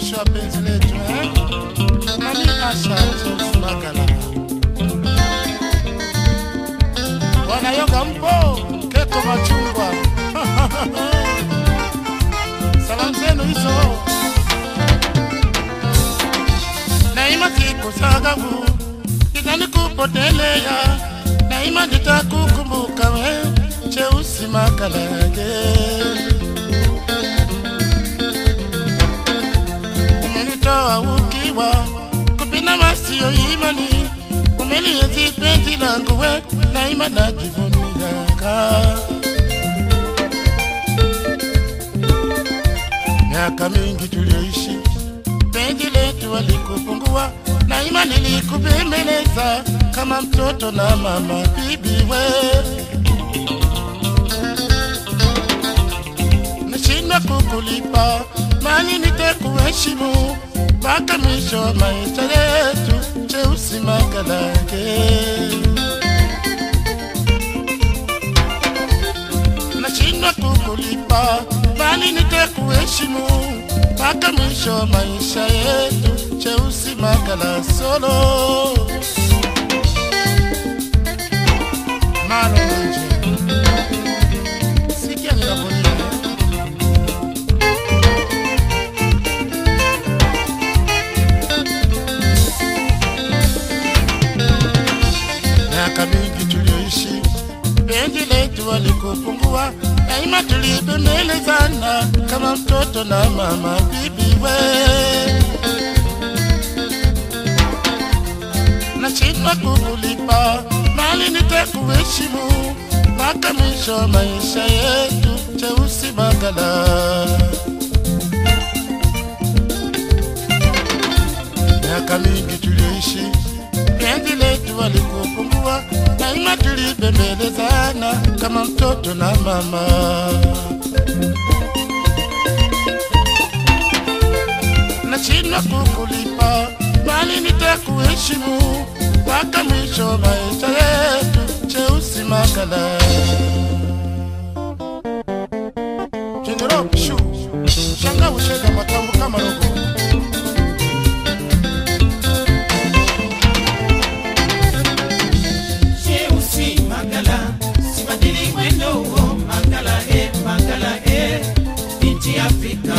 mwisho wa penzi letu eh? Nami Asha James Magala wanayoga mpo keko machungwa salamu zenu hizo naima sikusagavu itanikupotelea naima nitakukumbuka we cheusi makalage umenitoa ukiwa kupina masio imani umelienzi penzi langu we naima najivuniaka miaka mingi tulioishi penzi letu walikupungua naima nilikubembeleza kama mtoto na mama bibi we nashindwa kukulipa mali nitakuheshimu mpaka mwisho wa maisha yetu cheusi makalake nashindwa kukulipa bali nitakuheshimu mpaka mwisho wa maisha yetu cheusi makala solo malonje sikia ninavolia miaka mingi tulioishi penzi letu walikupungua daima tulibembelezana kama mtoto na mama bibi we nashindwa kukulipa mali nitakuheshimu mpaka mwisho wa maisha yetu cheusi magala miaka mingi tulioishi penzi letu walikupungua daima tulibembelezana kama mtoto na mama nashindwa kukulipa bali nitakuheshimu mpaka mwisho wa maisha yetu cheusi makala jeneroshu shanga ushega matambo kama rogo Cheusi Magala, sibadili mwendo huo Magala e, Magala e, binti Afrika.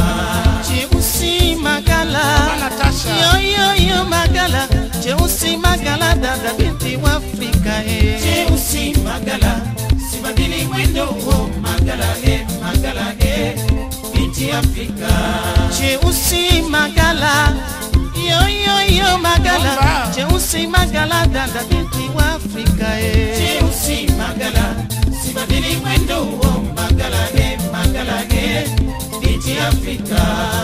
Cheusi Magala, Natasha. yo yo yo Magala, Cheusi Magala, dada binti wa Afrika eh. Cheusi Magala, sibadili mwendo huo Magala e, Magala e, binti Afrika. Cheusi Magala, yo yo yo Magala, Bomba. Cheusi Magala, dada binti wa Afrika eh. Cheusi Magala, sibadili mwendo huo Magala e, Magala e, binti Afrika.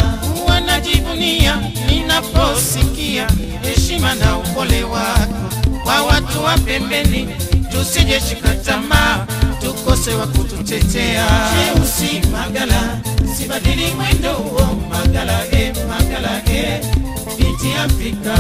wanajivunia ninaposikia heshima na upole wako kwa watu wa pembeni, tusijeshika tamaa tukose wa kututetea. Cheusi Magala, sibadili mwendo huo Magala e, Magala e, binti Afrika.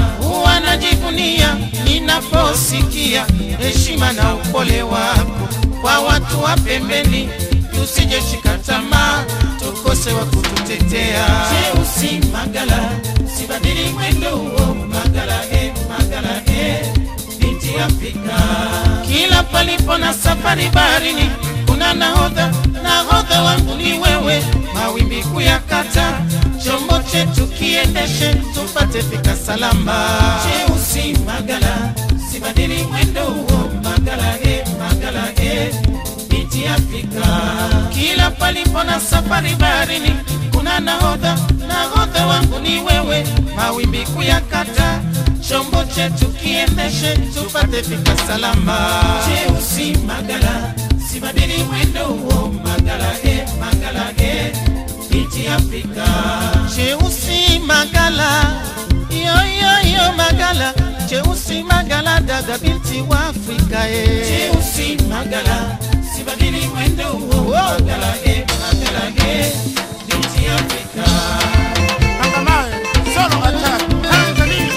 Wanajivunia ninaposikia heshima na upole wako kwa watu wa pembeni, tusijeshika tamaa tukose wa kututetea. Cheusi Magala, sibadili mwendo huo Magala e, Magala e, binti Afrika. Kila palipo na safari baharini kuna nahodha, nahodha wangu ni wewe, mawimbi kuyakata, chombo chetu kiendeshe, tupate fika salama. Cheusi Magala, sibadili mwendo huo Magala e, Magala e, binti Afrika. Kila palipo na safari baharini kuna nahodha, nahodha wangu ni wewe, mawimbi kuyakata, chombo chetu kiendeshe, tupate fika salama. Cheusi Magala, sibadili mwendo huo Magala e, Magala e, binti Afrika. Cheusi Magala, yo yo yo Magala, Cheusi Magala, dada binti wa Afrika eh. Cheusi Magala, sibadili mwendo huo Magala e, Magala e, binti Afrika. Angamawe, solo attack, Tanzania.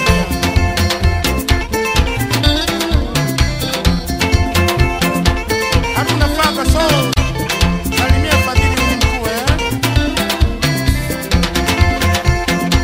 Hatuna faka so salimia Fadhili ni mkuu eh.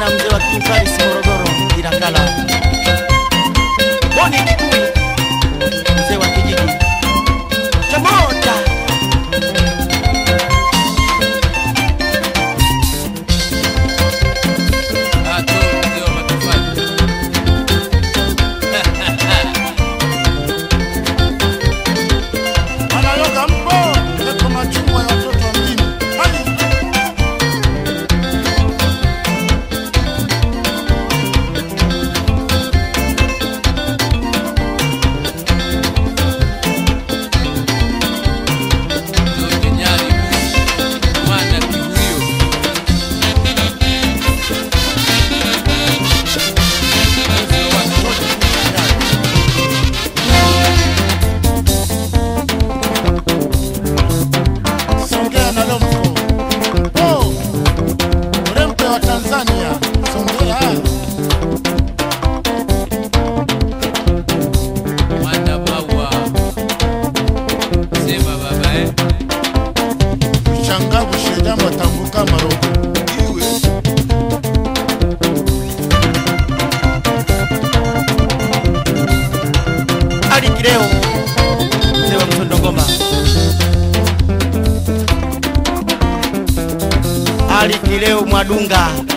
sana mzee wa King Paris Morogoro Ilakala. Boni Kikui mzee wa kijiji cha Mota. Ato mzee wa matofali. Wanayoga mpo eko machungwa ya watoto wa mjini. Hai! Zote nyari mwana kihuyo. Mzee wa watoto. Songea na Lomko. Oh! Urempe wa Tanzania. Songea. Mwana maua. Sema baba eh. Shangavu shedama tanguka maroko. Iwe. Ali Kileo mzee wa Mtondogoma. Ali Kileo Mwadunga